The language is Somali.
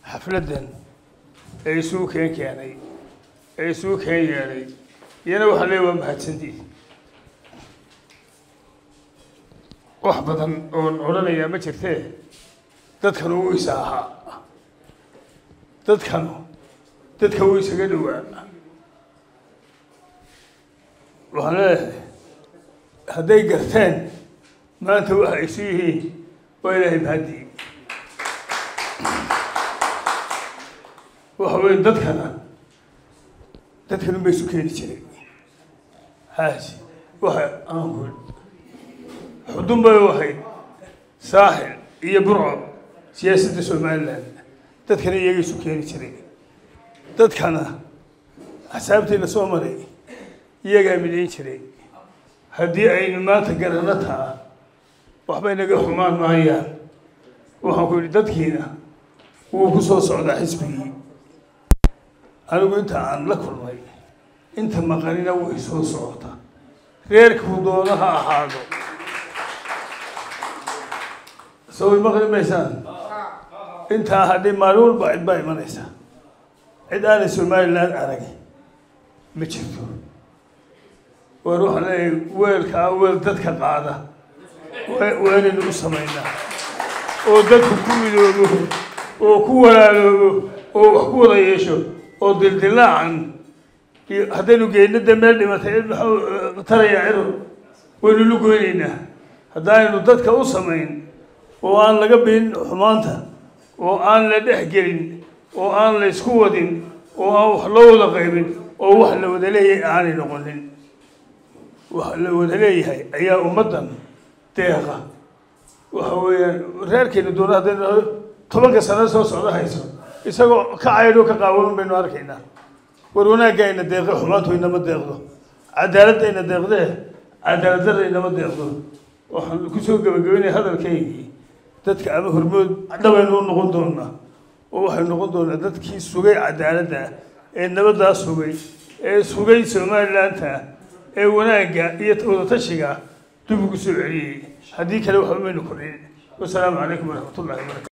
xafladdan ee isugu keen keenay ee isugu keen yeedhay iyana waxaa leey waa mahadsantii wax badan oon odhanayaa ma jirtee dadkanu wuu isa ahaa dadkanu dadka wuu isaga dhowaa waxaan leeyahay hadday garteen maanta waxa isu yihiin waa ilaahay mahadii waxa weeye dadkana dadkanu ba isu keeni jiray haasi waxa aan ku xudun bay u ahayd saaxil iyo burco siyaasadda somalilan dadkana iyaga isu keeni jiray dadkana axsaabtii la soo maray iyagaa midayn jiray haddii aynu maanta garanno taa waxbay naga xumaan maayaan waxaan ku yidhi dadkiina wuu ku soo socdaa xisbigii anigu inta aan la kulmay inta maqanina way soo socota reerkuu doono ha ahaado soo way maqli maysaan intaa haddii maalin walba cid baa imanaysa cid aanay somaliland arag ma jirto war waxaan leeyahay weelkaa weel dadka qaada waanaynu u samaynaa oo dadku ku midoobo oo ku walaaloobo oo wax ku wada yeesho oo dildilaacan iyo haddaynu geyno dee meel dhimatay cid maxuu tarayaa ciro waynu lugoynaynaa haddaaynu dadka u samayn oo aan laga biin xumaanta oo aan la dhex gelin oo aan la isku wadin oo aan wax loo wada qaybin oo wax la wada leeyahay aanay noqonin wax la wada leeyahay ayaa ummaddan deeqa waxa weeyaan reerkeena doona haddaynu tobanka sano soo socdo hayso isagoo ka caydho ka qaawan baynu arkaynaa war wanaagga ayna deeqe xumaantu inama deeqdo cadaaladda ayna deeqdee cadaaladdarra inama deeqdo waxaan kusoo gebagabeynaya hadalkaygii dadka ama hormood dhabaynu u noqon doonaa oo waxaynu noqon doonaa dadkii sugay cadaaladda ee nabaddaa sugay ee sugay somalilandta ee wanaagga iyo wadatashiga dib ugu soo celiyey haddii kale waxba maynu kordhin wasalaamu calaykum waraxmat ullahi wabarakatu